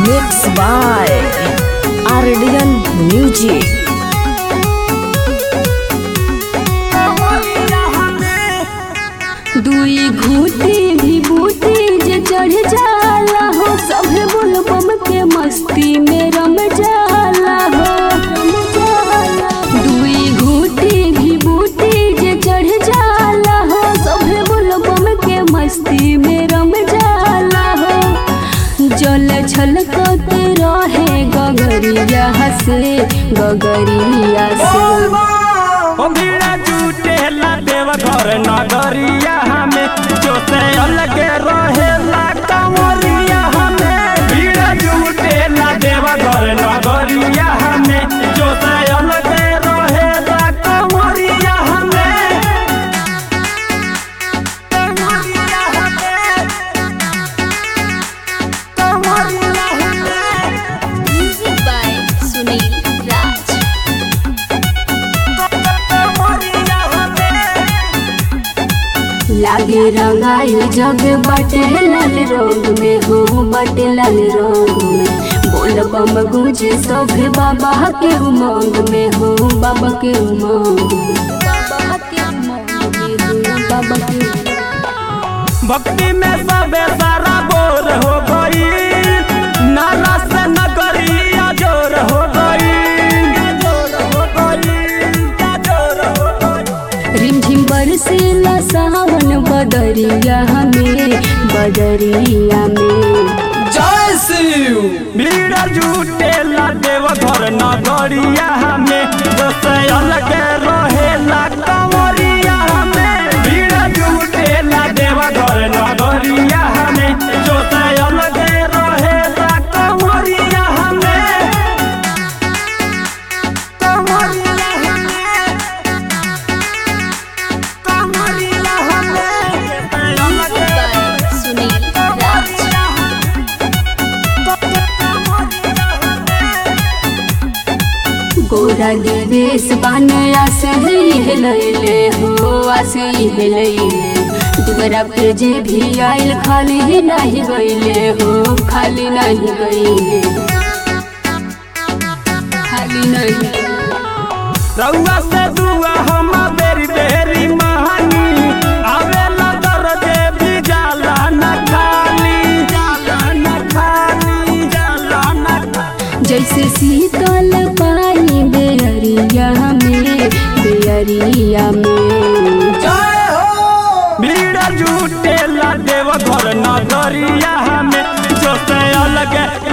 Mixed by Ardian Music. दुई घूटी भी बूटी जे चढ़ जाला हो सभे बुलबम के मस्ती में रम जाला हो दुई घूटी भी बूटी जे चढ़ जाला हो सभे बुलबम के मस्ती में रम जाला हो जल छलकत रहे गगरिया से गगरिया से ओ भीड़ा जुटेला देव घर नगरिया हमें जो से अलग रहेला कंवरिया हमें भीड़ा जुटेला देव घर नगरिया हमें जो से अलग रहेला कंवरिया हमें कंवरिया हमें कंवरिया हमें Music by Sunil Raj. कंवरिया हमें लागे रंगाई जग बटे लाल रंग में हो बटे लाल रंग में बोल बम गुजे सब बाबा के उमंग में हो बाबा के उमंग में। बाबा के उमंग में हो बाबा के उमंग। भक्ति में सबे सारा बोर हो गई नाला से नगरी अजोर हो गई अजोर हो गई अजोर हो गई रिमझिम बरसेला सावन बदरिया में बदरिया में भीड़ जुटेला देव घर नगरिया हमें जैसे अलग रहेला कंवरिया हमें भीड़ जुटेला देव घर नगरिया हमें जैसे अलग रहेला कंवरिया हमें कंवरिया हमें कंवरिया हमें अलग सुनील राज गोरा देवेश बान आसे हेलैले हो आसे हेलैले दुबरा पे जे भी आइल खाली ही नहीं गईले हो खाली नहीं गईले खाली नहीं रउआ से दुआ हम बेरी बेरी महानी आवेला दर्दे भी जाला न खाली जाला न खाली जाला न खाली जैसे शीतल पानी बेअरिया में बेअरिया में जय हो भीड़ जुटेला देव घर नगरिया हमें जो से अलग